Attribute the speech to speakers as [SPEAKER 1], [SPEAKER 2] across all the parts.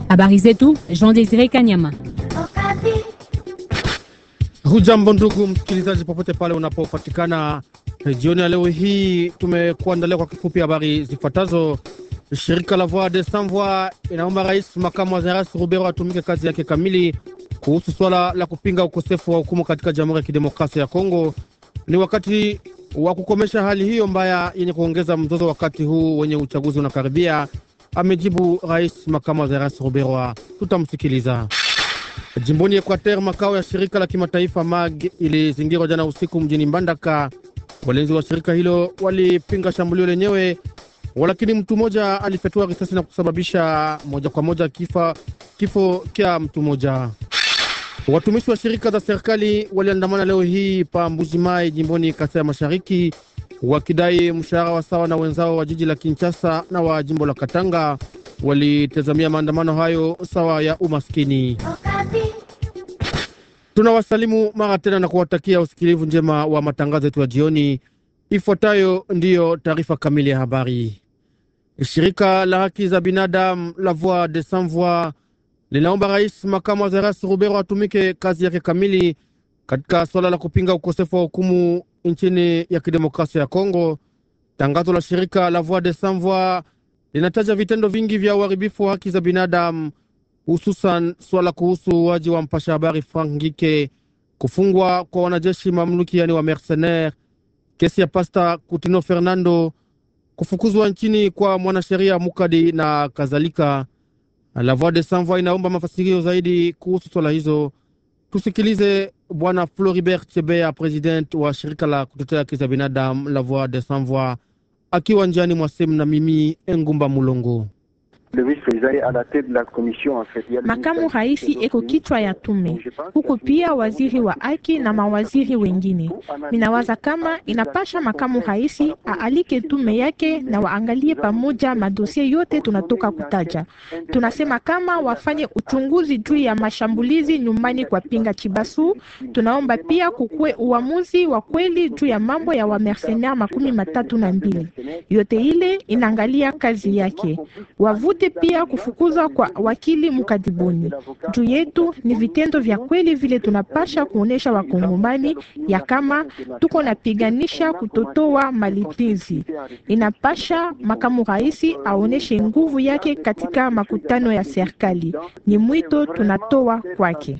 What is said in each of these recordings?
[SPEAKER 1] Habari zetu Jean Desire Kanyama.
[SPEAKER 2] Hujambo ndugu msikilizaji, popote pale unapopatikana. Jioni ya leo hii tumekuandalia kwa kifupi habari zifuatazo. Shirika la Voix des Sans Voix inaomba rais makamu wa rais Rubero atumike kazi yake kamili kuhusu swala la kupinga ukosefu wa hukumu katika Jamhuri ya Kidemokrasia ya Kongo. Ni wakati wa kukomesha hali hiyo mbaya yenye kuongeza mzozo wakati huu wenye uchaguzi unakaribia, amejibu rais makamu wa rais Rubero. Tutamsikiliza. Jimboni Equateur, makao ya shirika la kimataifa MAG ilizingirwa jana usiku mjini Mbandaka. Walinzi wa shirika hilo walipinga shambulio lenyewe, walakini mtu mmoja alifyatua risasi na kusababisha moja kwa moja kifa, kifo kya mtu mmoja. Watumishi wa shirika za serikali waliandamana leo hii pa Mbuji Mai jimboni Kasai ya Mashariki wakidai mshahara wa sawa na wenzao wa jiji la Kinshasa na wa jimbo la Katanga. Walitazamia maandamano hayo sawa ya umaskini. Tunawasalimu mara tena na kuwatakia usikilivu njema wa matangazo yetu ya jioni. Ifuatayo ndiyo taarifa kamili ya habari. Shirika la haki za binadamu la Voix des Sans Voix linaomba rais makamu wa rais Rubero atumike kazi yake kamili katika suala la kupinga ukosefu wa hukumu nchini ya kidemokrasia ya Kongo. Tangazo la shirika la Voix des Sans Voix linataja vitendo vingi vya uharibifu wa haki za binadamu, hususan swala kuhusu uaji wa mpasha habari Frank Ngike, kufungwa kwa wanajeshi mamluki, yani wa mercenaire, kesi ya pasta Kutino Fernando, kufukuzwa nchini kwa mwanasheria Mukadi na kadhalika. La Voix des Sans Voix inaomba mafasirio zaidi kuhusu swala hizo. Tusikilize Bwana Floribert Chebea, president wa shirika la kutetea haki za binadamu La Voix des Sans Voix, akiwa njiani mwa sehemu na mimi Engumba Mulongo.
[SPEAKER 3] Makamu raisi eko kichwa ya tume huko, pia waziri wa haki na mawaziri wengine. Minawaza kama inapasha makamu raisi aalike tume yake na waangalie pamoja madosie yote tunatoka kutaja. Tunasema kama wafanye uchunguzi juu ya mashambulizi nyumbani kwa Pinga Chibasu. Tunaomba pia kukue uamuzi wa kweli juu ya mambo ya wamercenaire makumi matatu na mbili. Yote ile inaangalia kazi yake wavute pia kufukuzwa kwa wakili mkadibuni. Juu yetu ni vitendo vya kweli vile tunapasha kuonesha wakongomani ya kama tuko napiganisha kutotoa malipizi. Inapasha makamu raisi aoneshe nguvu yake katika makutano ya serikali. Ni mwito tunatoa kwake,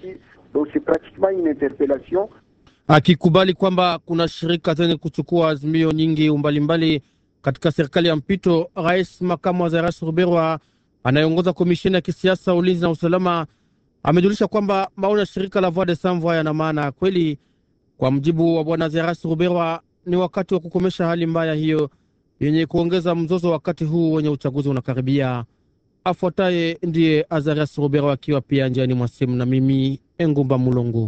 [SPEAKER 2] akikubali kwamba kuna shirika zenye kuchukua azimio nyingi umbalimbali katika serikali ya mpito. Rais makamu wa rais Ruberwa anayeongoza komisheni ya kisiasa, ulinzi na usalama amejulisha kwamba maoni ya shirika la Voix des Sans Voix yana maana ya kweli. Kwa mjibu wa bwana Zeras Ruberwa, ni wakati wa kukomesha hali mbaya hiyo yenye kuongeza mzozo wakati huu wenye uchaguzi unakaribia. Afuataye ndiye Azarias Ruberwa akiwa pia njiani mwa simu na mimi Engumba Mulongo.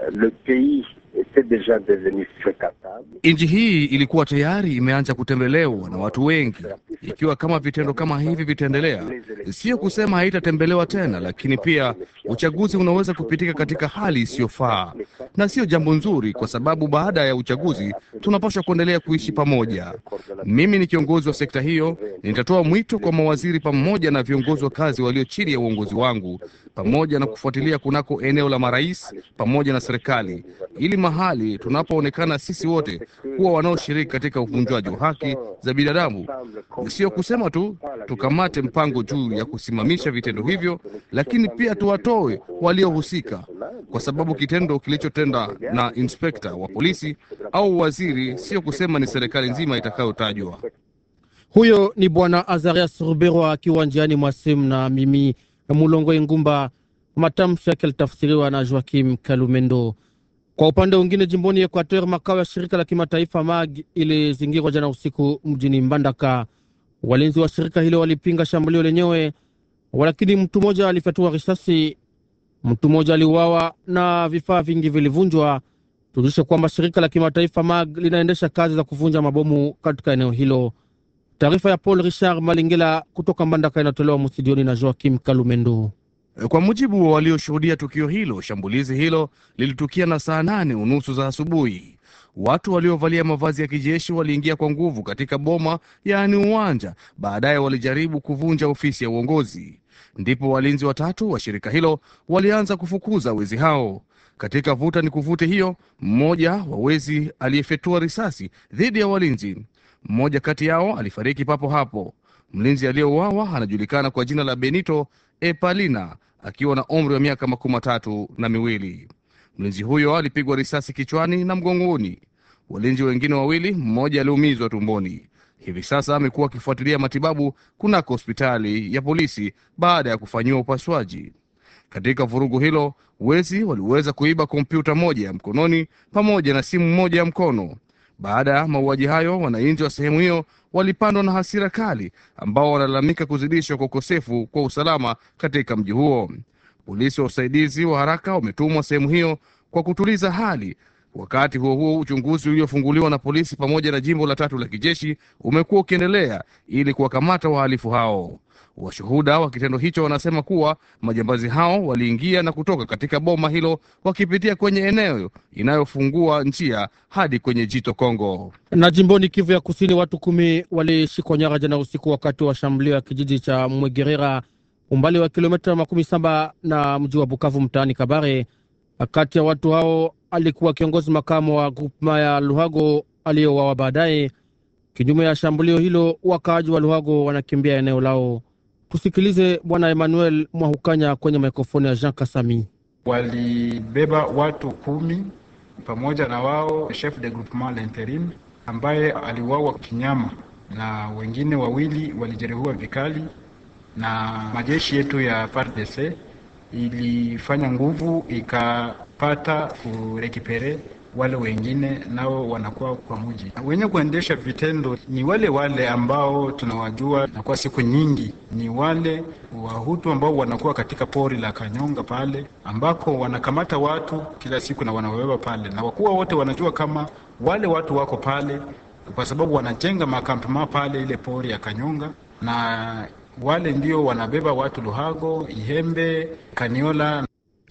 [SPEAKER 4] Nchi hii ilikuwa tayari imeanza kutembelewa na watu wengi. Ikiwa kama vitendo kama hivi vitaendelea, sio kusema haitatembelewa tena, lakini pia uchaguzi unaweza kupitika katika hali isiyofaa, na sio jambo nzuri, kwa sababu baada ya uchaguzi tunapaswa kuendelea kuishi pamoja. Mimi ni kiongozi wa sekta hiyo, nitatoa mwito kwa mawaziri pamoja na viongozi wa kazi walio chini ya uongozi wangu, pamoja na kufuatilia kunako eneo la marais pamoja na serikali, ili mahali tunapoonekana sisi wote kuwa wanaoshiriki katika uvunjwaji wa haki za binadamu, sio kusema tu tukamate mpango juu ya kusimamisha vitendo hivyo, lakini pia tuwatoe waliohusika, kwa sababu kitendo kilichotenda na inspekta wa polisi au waziri, sio kusema ni serikali nzima itakayotajwa.
[SPEAKER 2] Huyo ni bwana Azarias Ruberwa akiwa njiani mwa simu na mimi Mulongo Ingumba. Matamshi yake alitafsiriwa na Joakim Kalumendo. Kwa upande mwingine, jimboni Equateur, makao ya shirika la kimataifa MAG ilizingirwa jana usiku mjini Mbandaka. Walinzi wa shirika hilo walipinga shambulio lenyewe, walakini mtu mmoja alifyatua risasi. Mtu mmoja aliuawa na vifaa vingi vilivunjwa. Tujulishe kwamba shirika la kimataifa MAG linaendesha kazi za kuvunja mabomu katika eneo hilo. Taarifa ya Paul Richard Malingela kutoka Mbandaka inatolewa mstudioni na Joakim Kalumendo.
[SPEAKER 4] Kwa mujibu wa walioshuhudia tukio hilo, shambulizi hilo lilitukia na saa nane unusu za asubuhi. Watu waliovalia mavazi ya kijeshi waliingia kwa nguvu katika boma, yaani uwanja. Baadaye walijaribu kuvunja ofisi ya uongozi. Ndipo walinzi watatu wa shirika hilo walianza kufukuza wezi hao. Katika vuta ni kuvute hiyo, mmoja wa wezi aliyefyatua risasi dhidi ya walinzi. Mmoja kati yao alifariki papo hapo. Mlinzi aliyeuawa anajulikana kwa jina la Benito Epalina akiwa na umri wa miaka makumi matatu na miwili. Mlinzi huyo alipigwa risasi kichwani na mgongoni. Walinzi wengine wawili, mmoja aliumizwa tumboni. Hivi sasa amekuwa akifuatilia matibabu kunako hospitali ya polisi baada ya kufanyiwa upasuaji. Katika vurugu hilo, wezi waliweza kuiba kompyuta moja ya mkononi pamoja na simu moja ya mkono. Baada ya mauaji hayo, wananchi wa sehemu hiyo walipandwa na hasira kali, ambao wanalalamika kuzidishwa kwa ukosefu kwa usalama katika mji huo. Polisi wa usaidizi wa haraka wametumwa sehemu hiyo kwa kutuliza hali. Wakati huo huo, uchunguzi uliofunguliwa na polisi pamoja na jimbo la tatu la kijeshi umekuwa ukiendelea ili kuwakamata wahalifu hao. Washuhuda wa kitendo hicho wanasema kuwa majambazi hao waliingia na kutoka katika boma hilo wakipitia kwenye eneo inayofungua njia hadi kwenye jito Kongo.
[SPEAKER 2] Na jimboni Kivu ya Kusini, watu kumi walishikwa nyara jana usiku wakati wa shambulio ya kijiji cha Mwegerera, umbali wa kilomita makumi saba na mji wa Bukavu, mtaani Kabare. Kati ya watu hao alikuwa kiongozi makamu wa grupema ya Luhago aliyeuawa baadaye. Kinyume ya shambulio hilo, wakaaji wa Luhago wanakimbia eneo lao. Tusikilize Bwana Emmanuel Mwahukanya kwenye mikrofoni ya Jean Kasami.
[SPEAKER 5] Walibeba watu kumi pamoja na wao chef de groupement l'interim ambaye aliuawa kinyama na wengine wawili walijeruhiwa vikali, na majeshi yetu ya FARDC ilifanya nguvu ikapata kurekipere wale wengine nao wanakuwa kwa mji. Wenye kuendesha vitendo ni wale wale ambao tunawajua na kwa siku nyingi, ni wale Wahutu ambao wanakuwa katika pori la Kanyonga pale ambako wanakamata watu kila siku na wanawabeba pale, na wakuwa wote wanajua kama wale watu wako pale kwa sababu wanajenga makampema pale ile pori ya Kanyonga, na wale ndio wanabeba watu Luhago, Ihembe, Kaniola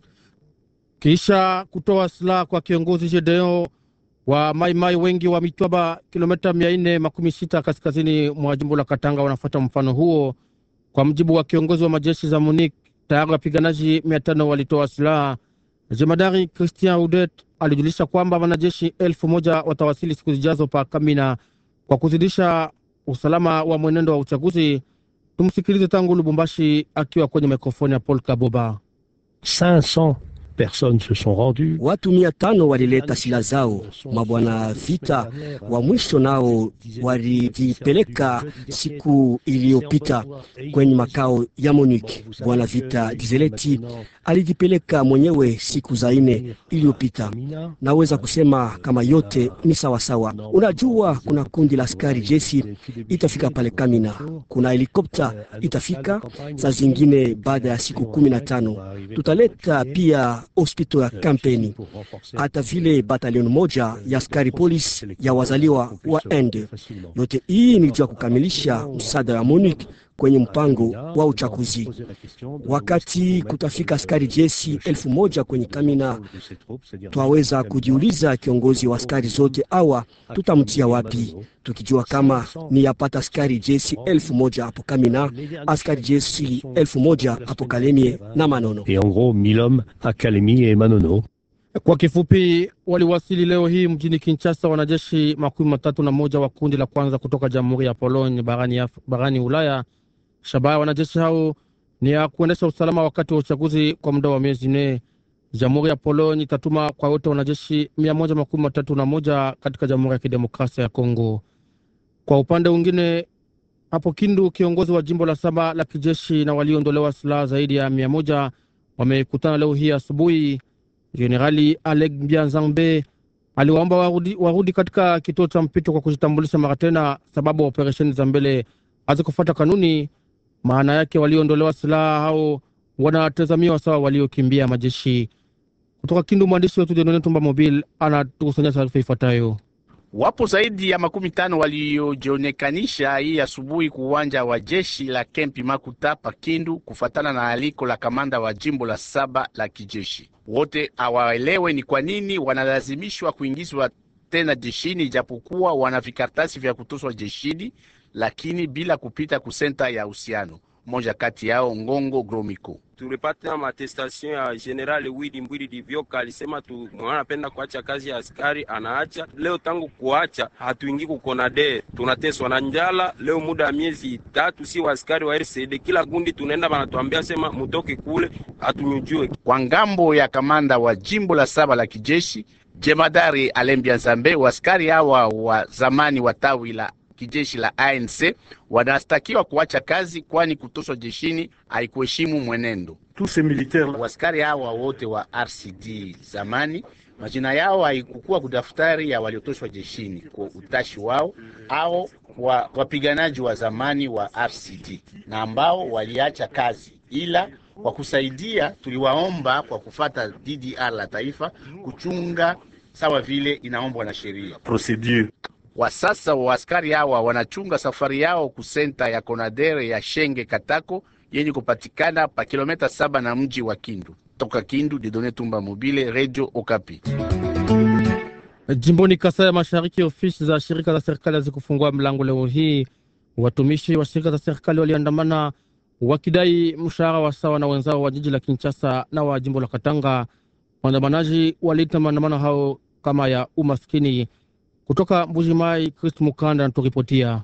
[SPEAKER 2] kisha kutoa silaha kwa kiongozi Jedeo wa Maimai wengi wa Mitwaba, kilomita mia nne makumi sita kaskazini mwa jimbo la Katanga, wanafuata mfano huo. Kwa mjibu wa kiongozi wa majeshi za MONUC, tayari wapiganaji mia tano walitoa silaha. Jemadari Christian Udet alijulisha kwamba wanajeshi elfu moja watawasili siku zijazo pa Kamina kwa kuzidisha usalama wa mwenendo wa uchaguzi. Tumsikilize tangu Lubumbashi akiwa kwenye mikrofoni ya Paul Kaboba.
[SPEAKER 6] 500 personnes se sont rendues.
[SPEAKER 7] Watu mia tano walileta silaha zao. Mabwana vita wa mwisho nao walijipeleka siku iliyopita kwenye makao ya MONUC. Bwana vita Gizeleti alijipeleka mwenyewe siku za ine iliyopita. Naweza kusema kama yote ni sawasawa. Unajua, kuna kundi la askari jeshi itafika pale Kamina, kuna helikopta itafika saa zingine baada ya siku kumi na tano. Tutaleta pia hospitali ya kampeni, hata vile batalioni moja ya askari polisi ya wazaliwa wa Ende. Yote hii ni juu ya kukamilisha msaada wa MONUC kwenye mpango wa uchaguzi. Wakati kutafika askari jeshi elfu moja kwenye Kamina, twaweza kujiuliza kiongozi wa askari zote awa tutamtia wapi, tukijua kama ni yapata askari jeshi elfu moja hapo Kamina, askari jeshi elfu moja hapo Kalemie na Manono.
[SPEAKER 6] Et en gros, 1000 hommes à Kalemi et Manono.
[SPEAKER 2] Kwa kifupi, waliwasili leo hii mjini Kinshasa wanajeshi makumi matatu na moja wa kundi la kwanza kutoka Jamhuri ya Pologne barani, Af barani Ulaya. Shabaha ya wanajeshi hao ni ya kuendesha usalama wakati wa uchaguzi kwa muda wa miezi nne. Jamhuri ya Pologne itatuma kwa wote wanajeshi mia moja makumi matatu na moja katika Jamhuri ya Kidemokrasia ya Kongo. Kwa upande mwingine, hapo Kindu, kiongozi wa jimbo la saba la kijeshi na walioondolewa silaha zaidi ya mia moja wamekutana leo hii asubuhi. Jenerali Alec Bianzambe aliwaomba warudi, warudi katika kituo cha mpito kwa kujitambulisha mara tena, sababu operesheni za mbele hazikufuata kanuni. Maana yake walioondolewa silaha hao wanatazamiwa sawa waliokimbia majeshi. Kutoka Kindu, mwandishi wetu Denone Tumba Mobile anatukusanyia taarifa ifuatayo.
[SPEAKER 8] Wapo zaidi ya makumi tano waliojionekanisha hii asubuhi kuuwanja wa jeshi la kempi Makuta pa Kindu, kufatana na aliko la kamanda wa jimbo la saba la kijeshi. Wote hawaelewe ni kwa nini wanalazimishwa kuingizwa tena jeshini, ijapokuwa wana vikaratasi vya kutoswa jeshini, lakini bila kupita kusenta ya uhusiano. Mmoja kati yao Ngongo Gromiko
[SPEAKER 9] tulipata matestation ya General Wili Mbwili Divyoka alisema tu mwana anapenda kuacha kazi ya askari anaacha. Leo tangu kuacha hatuingi kukonade, tunateswa na njala. Leo muda ya miezi tatu, si wa askari wa RCD kila gundi tunaenda banatuambia sema mutoke kule, hatunyujue.
[SPEAKER 8] Kwa ngambo ya kamanda wa jimbo la saba la kijeshi jemadari Alembia Nzambe, waskari hawa wa zamani wa tawi la kijeshi la ANC wanastakiwa kuacha kazi, kwani kutoswa jeshini haikuheshimu mwenendo. Waskari hawa wote wa RCD zamani majina yao haikukuwa kudaftari ya waliotoshwa jeshini kwa utashi wao au wa wapiganaji wa zamani wa RCD na ambao waliacha kazi, ila kwa kusaidia tuliwaomba kwa kufata DDR la taifa kuchunga sawa vile inaombwa na sheria wa sasa waaskari hawa wanachunga safari yao kusenta ya Konadere ya Shenge Katako yenye kupatikana pa kilomita saba na mji wa Kindu. Toka Kindu, Didone Tumba Mobile, Radio Okapi.
[SPEAKER 2] Jimboni Kasai ya Mashariki, ofisi za shirika za serikali hazikufungua mlango leo hii. Watumishi wa shirika za serikali waliandamana wakidai mshahara wa sawa na wenzao wa jiji la Kinshasa na wa jimbo la Katanga. Waandamanaji waliita maandamano hao kama ya umaskini. Kutoka Mbujimai, Christ Mukanda anaturipotia.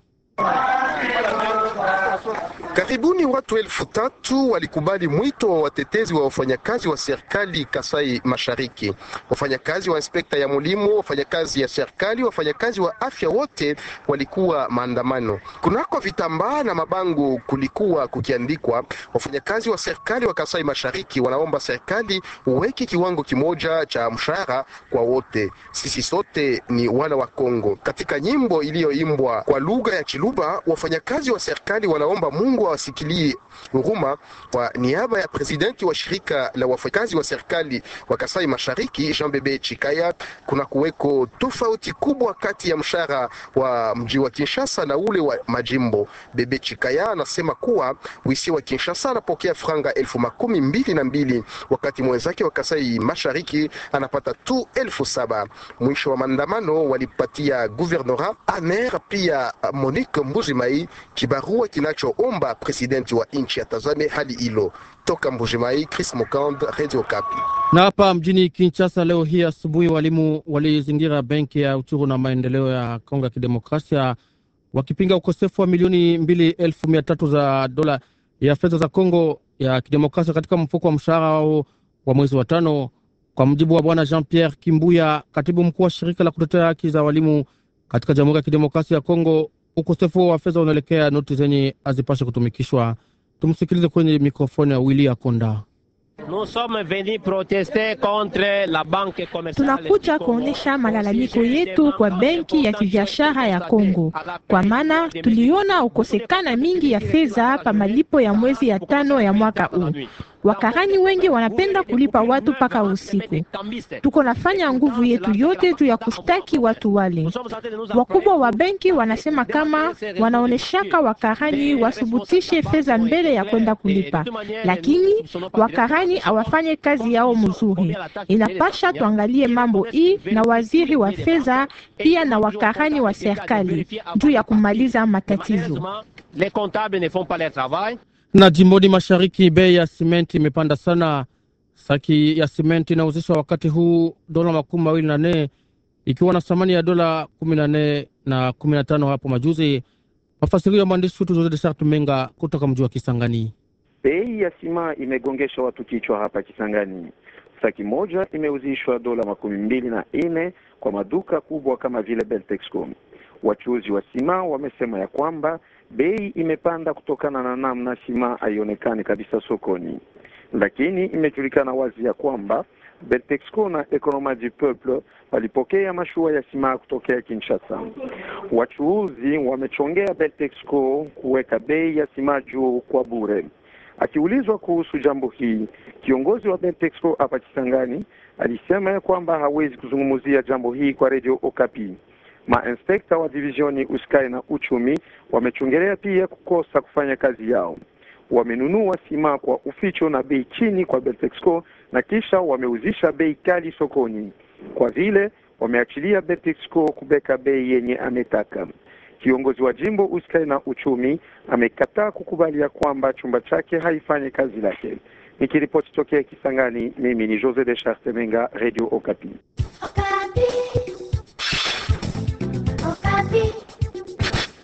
[SPEAKER 10] Karibuni watu elfu tatu walikubali mwito wa watetezi wa wafanyakazi wa serikali Kasai Mashariki, wafanyakazi wa inspekta ya mulimo, wafanyakazi ya serikali, wafanyakazi wa afya, wote walikuwa maandamano. Kunako vitambaa na mabango kulikuwa kukiandikwa, wafanyakazi wa serikali wa Kasai Mashariki wanaomba serikali uweke kiwango kimoja cha mshahara kwa wote, sisi sote ni wana wa Kongo. Katika nyimbo iliyoimbwa kwa lugha ya Chiluba, wafanyakazi wa serikali wanaomba Mungu awasikilie huruma. Kwa niaba ya presidenti wa shirika la wafanyakazi wa serikali wa Kasai Mashariki Jean Bebe Chikaya, kuna kuweko tofauti kubwa kati ya mshahara wa mji wa Kinshasa na ule wa majimbo. Bebe Chikaya anasema kuwa wisi wa Kinshasa anapokea franga elfu makumi mbili na mbili wakati mwenzake wa Kasai Mashariki anapata tu elfu saba. Mwisho wa maandamano walipatia guvernora aner pia Monique Mbuzimai kibarua kinachoomba presidenti wa nchi atazame hali hilo. Toka Mbujimai, Chris Mokand, Radio Kapi.
[SPEAKER 2] Na hapa mjini Kinshasa leo hii asubuhi, walimu walizingira benki ya uchuru na maendeleo ya Kongo ya Kidemokrasia wakipinga ukosefu wa milioni mbili elfu mia tatu za dola ya fedha za Kongo ya Kidemokrasia katika mfuko wa mshahara wao wa mwezi wa tano. Kwa mujibu wa bwana Jean Pierre Kimbuya, katibu mkuu wa shirika la kutetea haki za walimu katika Jamhuri ya Kidemokrasia ya Kongo, ukosefu wa fedha unaelekea noti zenye hazipashe kutumikishwa. Tumsikilize kwenye mikrofoni ya Willy Akonda.
[SPEAKER 3] Tunakuja kuonesha malalamiko yetu kwa benki ya kibiashara ya Kongo, kwa maana tuliona ukosekana mingi ya fedha pa malipo ya mwezi ya tano ya mwaka huu. Wakarani wengi wanapenda kulipa watu mpaka usiku. Tuko nafanya nguvu yetu yote juu ya kushtaki watu wale. Wakubwa wa benki wanasema kama wanaoneshaka wakarani wasubutishe fedha mbele ya kwenda kulipa, lakini wakarani hawafanye kazi yao mzuri. Inapasha tuangalie mambo hii na waziri wa fedha pia na wakarani wa serikali juu ya kumaliza matatizo
[SPEAKER 2] na jimboni mashariki bei ya simenti imepanda sana. Saki ya simenti inauzishwa wakati huu dola makumi mawili na nne ikiwa na thamani ya dola kumi na nne na kumi na tano hapo majuzi. Mafasirio ya mwandishi wetu Jose de Sartu Menga kutoka mji wa Kisangani.
[SPEAKER 11] Bei ya sima imegongesha watu kichwa hapa Kisangani. Saki moja imeuzishwa dola makumi mbili na nne kwa maduka kubwa kama vile Beltexco. Wachuuzi wa sima wamesema ya kwamba bei imepanda kutokana na namna sima haionekani kabisa sokoni, lakini imejulikana wazi ya kwamba Beltexco na Economy du Peuple walipokea mashua ya sima kutokea Kinshasa. Wachuuzi wamechongea Beltexco kuweka bei ya sima juu kwa bure. Akiulizwa kuhusu jambo hii, kiongozi wa Beltexco hapa Kisangani alisema ya kwamba hawezi kuzungumzia jambo hii kwa Radio Okapi. Mainspekta wa divisioni uskai na uchumi wamechongelea pia kukosa kufanya kazi yao. Wamenunua sima kwa uficho na bei chini kwa Beltexco na kisha wameuzisha bei kali sokoni. Kwa vile wameachilia Betexco kubeka bei yenye ametaka. Kiongozi wa jimbo uskai na uchumi amekataa kukubali ya kwamba chumba chake haifanyi kazi lake. Nikiripoti tokea Kisangani, mimi ni Jose de Chartemenga, Radio Okapi.